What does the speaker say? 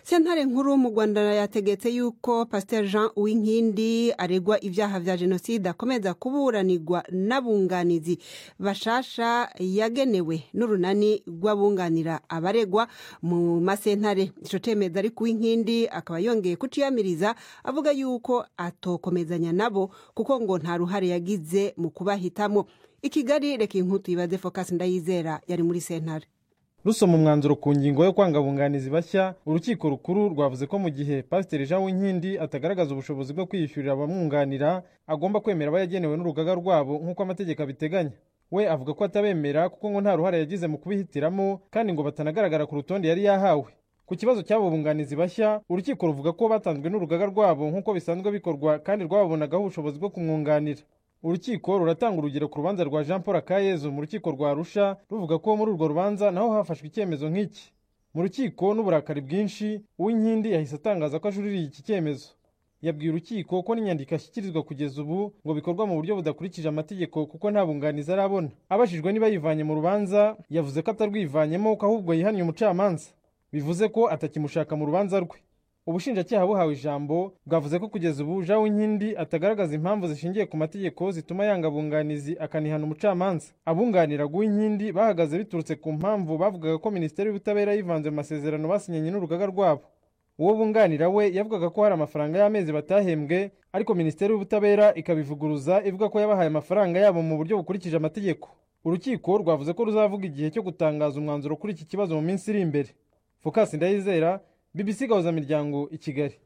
sentare nkuru mu rwanda yategetse yuko pasiteri jean uwinkindi aregwa ibyaha vya jenoside akomeza kuburanirwa n'abunganizi bashasha yagenewe n'urunani rw'abunganira abaregwa mu masentare ico cemeza ariko uwinkindi akaba yongeye kuciyamiriza avuga yuko atokomezanya nabo kuko ngo nta ruhare yagize mu kubahitamo i kigali reka inkuru tuyibaze focus ndayizera yari muri sentare rusoma umwanzuro ku ngingo yo kwanga abunganizi bashya urukiko rukuru rwavuze ko mu gihe pasiteri jean winkindi atagaragaza ubushobozi bwo kwiyishyurira abamwunganira agomba kwemera aba yagenewe n'urugaga rwabo nk'uko amategeko abiteganya we avuga ko atabemera kuko ngo nta ruhare yagize mu kubihitiramo kandi ngo batanagaragara ku rutonde yari yahawe ku kibazo cy'abo bunganizi bashya urukiko ruvuga ko batanzwe n'urugaga rwabo nk'uko bisanzwe bikorwa kandi rwababonagaho ubushobozi bwo kumwunganira urukiko ruratanga urugero ku rubanza rwa jean paul akayezu mu rukiko rwa arusha ruvuga ko muri urwo rubanza naho hafashwe icyemezo nk'iki mu rukiko n'uburakari bwinshi uw'inkindi yahise atangaza ko ajuririye iki cyemezo yabwiye urukiko ko n'inyandiko ashyikirizwa kugeza ubu ngo bikorwa mu buryo budakurikije amategeko kuko nta bunganizi arabona abajijwe niba yivanye mu rubanza yavuze ko atarwivanyemo ko ahubwo yihannye umucamanza bivuze ko atakimushaka mu rubanza rwe ubushinjacyaha buhawe ijambo bwavuze ko kugeza ubu jean winkindi atagaragaza impamvu zishingiye ku mategeko zituma yanga abunganizi akanihana umucamanza abunganira uwinkindi bahagaze biturutse ku mpamvu bavugaga ko minisiteri y'ubutabera yivanze mu masezerano basinyanye n'urugaga rwabo uwo bunganira we yavugaga ko hari amafaranga y'amezi batahembwe ariko minisiteri y'ubutabera ikabivuguruza ivuga ko yabahaye amafaranga yabo mu buryo bukurikije amategeko urukiko rwavuze ko ruzavuga igihe cyo gutangaza umwanzuro kuri iki kibazo mu minsi iri imbere fokasi ndayizera bbc gahuzamiryango i kigali